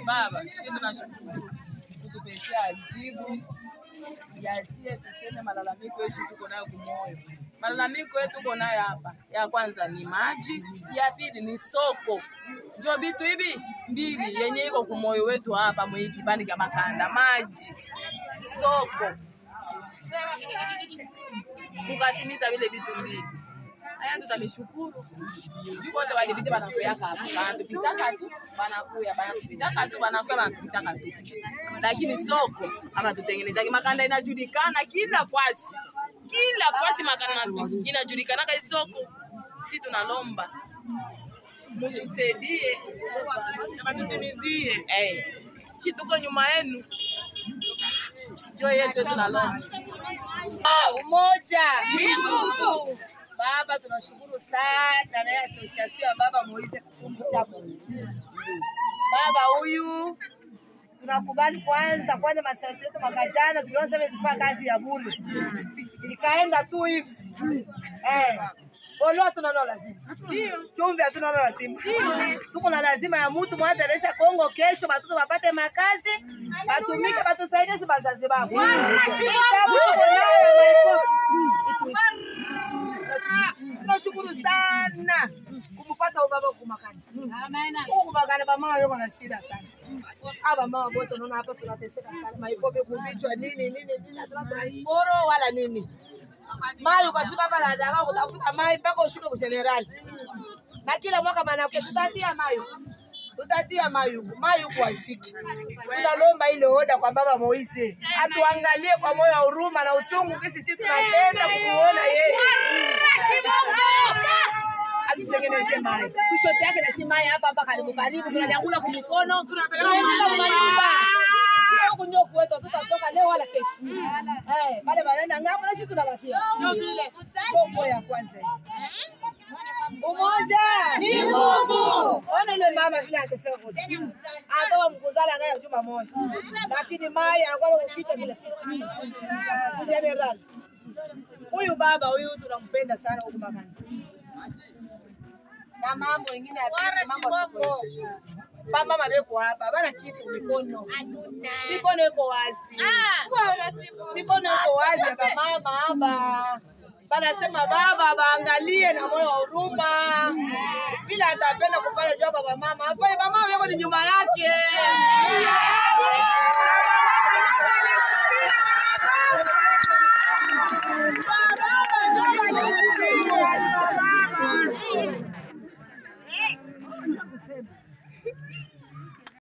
Baba, sisi tunashukuru kutupeshea jibu yasie tuseme malalamiko yetu tuko nayo kumoyo. Malalamiko yetu tuko nayo hapa, ya kwanza ni maji, ya pili ni soko. Njo vitu hivi mbili yenye iko kumoyo wetu hapa mwe kipande kya Makanda, maji, soko, tukatimiza vile vitu mbili aya tutamishukuru juu wote walipita banakuyaka hapa banatupitaka tu banakuya banatupitaka tu banakuya banatupitaka tu lakini soko ama tutengenezake makanda inajulikana kila fasi kila fasi makanda inajulikanaka hii soko si tunalomba mutusaidie batutimizie eh si tuko nyuma yenu jo yetu tunalomba umoja ni nguvu. Baba, tunashukuru sana na ya asosiasio ya Baba Moise Kakumbu chako baba huyu tunakubali kwanza kwanza masharti yetu mwaka jana tuliona sema tufanya kazi ya bure ikaenda tu hivi eh Olo hatuna nalo lazima. Chumvi hatuna nalo lazima. Tuko na lazima ya mtu mwataresha Kongo kesho batoto bapate makazi, batumike batusaidie si bazazi babo. Kitabu tuko nayo ya maikofi. Ituishi. Tunashukuru sana kumpata ubaba kumakani. Huku kumakani bamama wako na shida sana. Aba mama wote unaona hapa tunateseka sana. Maipope kubichwa nini nini nini hatuna transporo wala nini. Mai ukafika hapa na dagaa kutafuta mai mpaka ushuke kwa generali. Na kila mwaka manake tutatia mai. Tutatia mai huku. Mai huku haifiki. Tunalomba ile oda kwa baba Moise. Atuangalie kwa moyo wa huruma na uchungu kisi sisi tunapenda kumuona yeye. Atutengenezee mai. Kushote yake na shi mai hapa hapa karibu karibu tunanyangula kwa mikono. Tunaingiza kwa nyumba. Sio kunyo kwetu tutatoka leo wala kesho. Eh, pale wanaenda ngapo na sisi tunabakia. Bongo ya kwanza. Umoja ni nguvu. Ona yule mama vile anateseka kote. Atoka mkuzala ngaya juma moja. Lakini mai anakuwa kuficha kila siku. General. Huyu baba huyu tunampenda sana huku Makani. Na mambo mengine ya pili, mambo ya soko. Mama mabeko hapa bana kitu mikono. Mikono iko wazi. Mikono iko wazi hapa mama hapa. Banasema baba baangalie na moyo wa huruma. Vile atapenda kufanya job baba mama. Afanye baba mama yako ni nyuma yake.